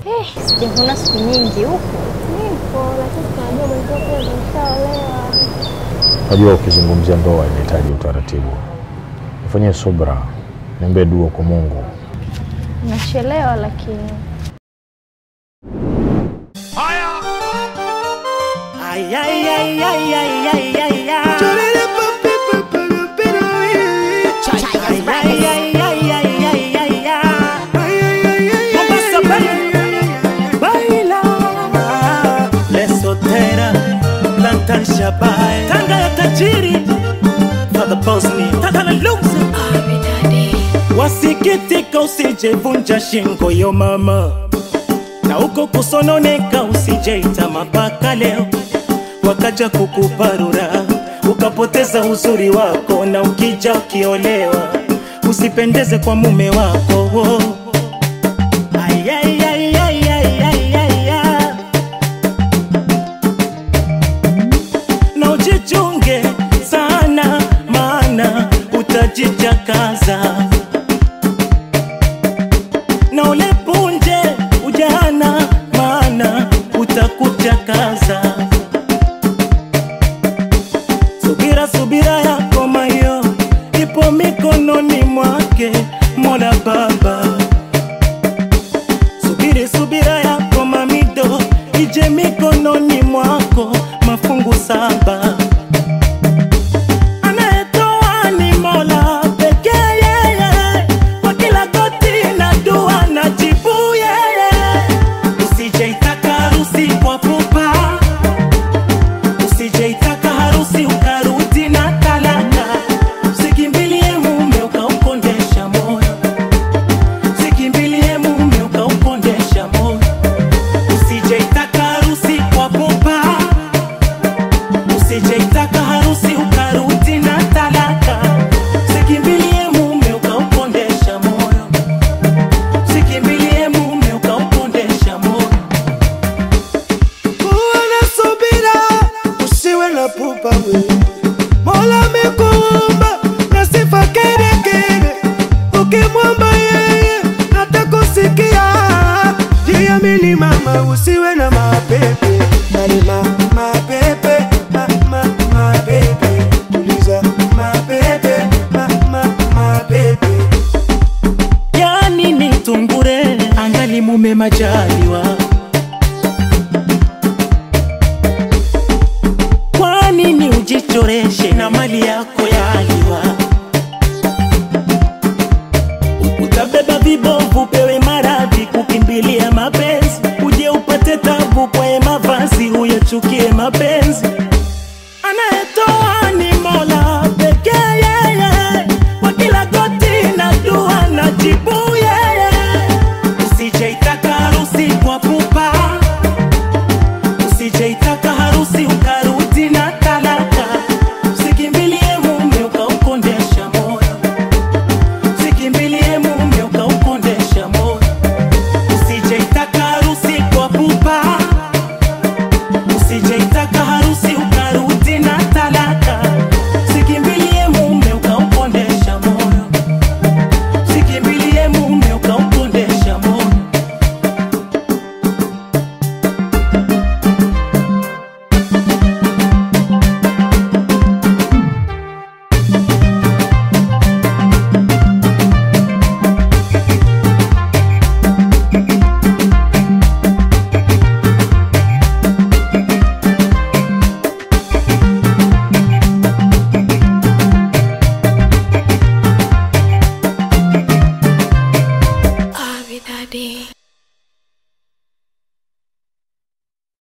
Eh, sijavuna siku nyingi huku. Nipo, lakini tunajua mwenzio pia umeshaolewa. Najua ukizungumzia ndoa inahitaji utaratibu. Nifanyie subra, niambie dua kwa Mungu. Nachelewa lakini Ay, ay, ay, ay, ay, ay, ay, ay. Ay, ay, ay, ay, ay, ay, ay, ay. Mombasa, baila, baila. Lesotera, Lantan Shabai. Tanga ya tajiri Father Bosni, Tata na Luxa. Wasikitika usijevunja shingo yo mama na uko kusononeka usijeita mapaka leo wakaja kukuparura ukapoteza uzuri wako na ukija ukiolewa usipendeze kwa mume wako wo. Ay, ay, ay, ay, ay, ay, ay, ay. na ujichunge sana maana utajichakaza na ulepunje ujana maana utakuchakaza subira subira yako mayo ipo mikononi mwake mola baba subiri subira yako mamido ije mikononi mwako mafungu saba anayetoa ni mola pekee yeye kwa kila goti na dua na jibu yeye usijeitaka harusi kwa pupa usijeitaka harusi ukarudi na talaka usikimbilie mume ukaukondesha moyo usikimbilie mume ukaukondesha moyo usijeitaka harusi kwa pupa usijeitaka harusi ukarudi na talaka usikimbilie mume ukaukondesha moyo usikimbilie mume ukaukondesha moyo Kuwa na subira, usiwe na pupa we. Mola amekuumba na sifa kere kere, ukimwomba yeye atakusikia. Jiamini mama, usiwe na mapepe Nani ma, mapepe ma, ma, mapepe Tuliza mapepe ma, ma, mapepe yani ni tungure angali mume majaliwa